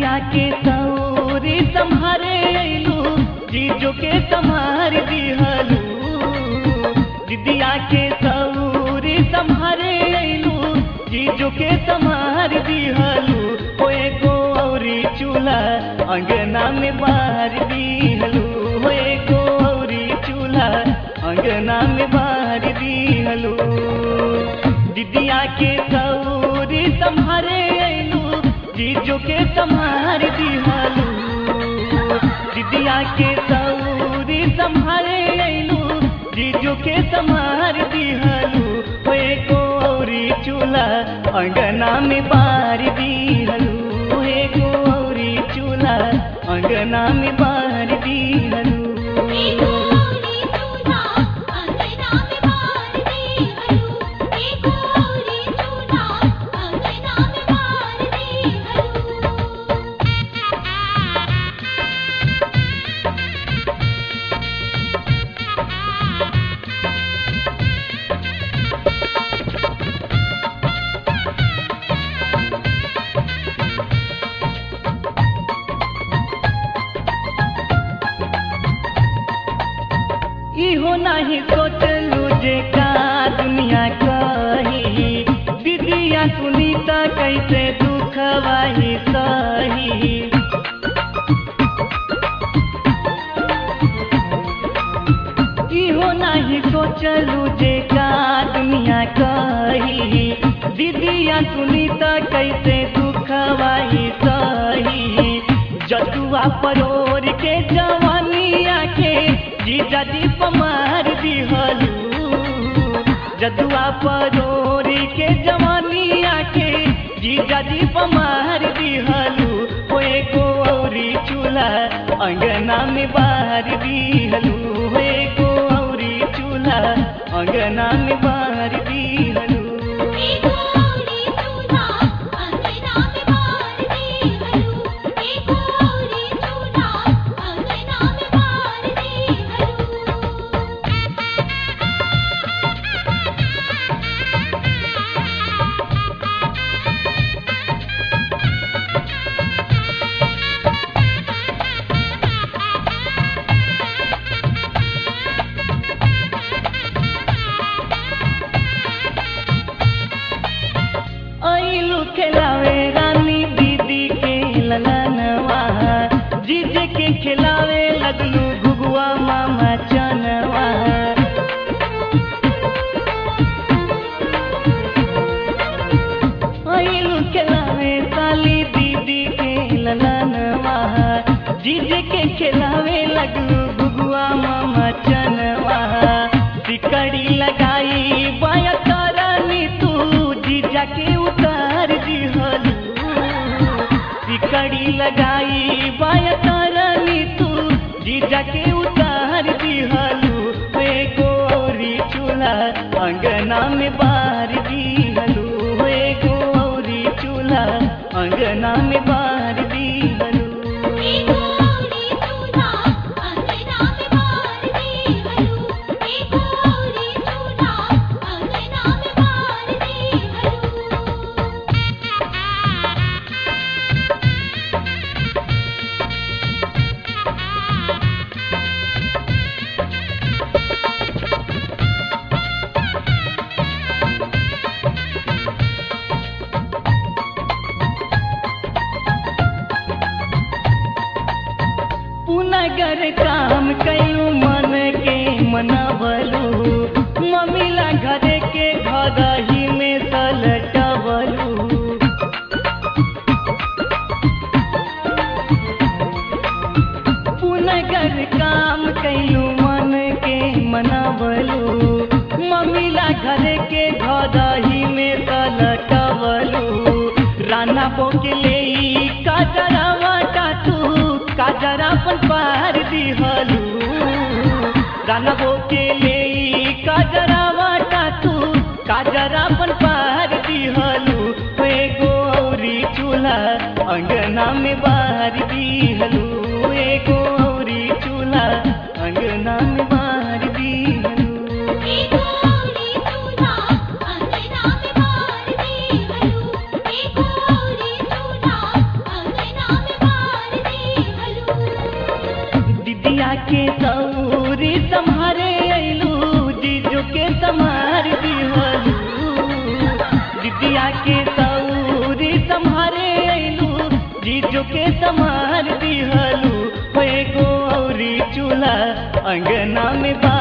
दीदिया के सौरी संहारे अइलू जीजो के संहार दिहलू दीदिया के सौरी संहारे अइलू जीजो के संहार दिहलू ओ एगो औरी चूल्हा अंगना में बाहर दिहलू हो एगो औरी चूल्हा अंगना में बाहर दिहलू दीदिया के सौरी संहारे अइलू जीजो के संहार दिहलू दीदिया के सौरी संहारे अइलू जीजो के संहार दिहलू हो एगो औरी चूल्हा अंगना में बार दिहलू एगो औरी चूल्हा अंगना में बार दिहलू एगो औरी चूल्हा अंगना में बार दिहलू एगो औरी चूल्हा अंगना में बार दिहलू इहो नहीं सोचलू जे का दुनिया कही दीदिया सुनीता कैसे दुखवाही सही इहो नहीं सोचलू जे का दुनिया कही दीदिया सुनीता कैसे दुखवाही सही जदुआ परोर के जवानिया के जीजा जी पमार दिहलू जदुआ परोर के जवानिया के जीजा जी पमार दिहलू ओ एगो औरी चूल्हा अंगना में बाहर दिहलू हो एगो औरी चूल्हा अंगना में बाहर दिहलू एगो औरी चूल्हा अंगना में बार दिहलू एगो औरी चूल्हा अंगना में बार दिहलू ऐलू खिलावे रानी दीदी के ललनवा जीजे के खिलावे लगलू घुगुआ मामा चनवा ऐलू खिलावे साली दीदी के ललनवा जीजे के खिलावे लगलू घुगुआ मामा चनवा सिकड़ी लगाई बाया तारानी तू जीजा के उतार दिहलू सिकड़ी लगाई बाया तारानी तू जीजा के उतार दिहलू वे गोरी चूल्हा अंगना में बार दिहलू वे गोरी चूल्हा अंगना में बार दिहलू एगो औरी चूल्हा अंगना में बार दिहलू एगो औरी चूल्हा अंगना में बार दिहलू पुनगर काम कयू मन के मनबलू मम्मीला घर के घर ही में सलटबलू पुनगर काम कयू मन के मनबलू मम्मीला घर के घर ही में सलटबलू राना बोकले काजरावा टाटू काजरा अपन पार दिहलू राना बोकले काजरावा टाटू काजरा अपन पार दिहलू वे गौरी चूल्हा अंगना में बाहर दिहलू वे गौरी चूल्हा अंगना में बाहर दिहलू एगो औरी चूल्हा अंगना में बार दिहलू एगो औरी चूल्हा अंगना में के सौरी तुम्हारे अइलू जीजो के समार दिहलू दीदिया के सौरी तुम्हारे अइलू जीजो के समार दिहलू हो एगो औरी चूल्हा अंगना में बा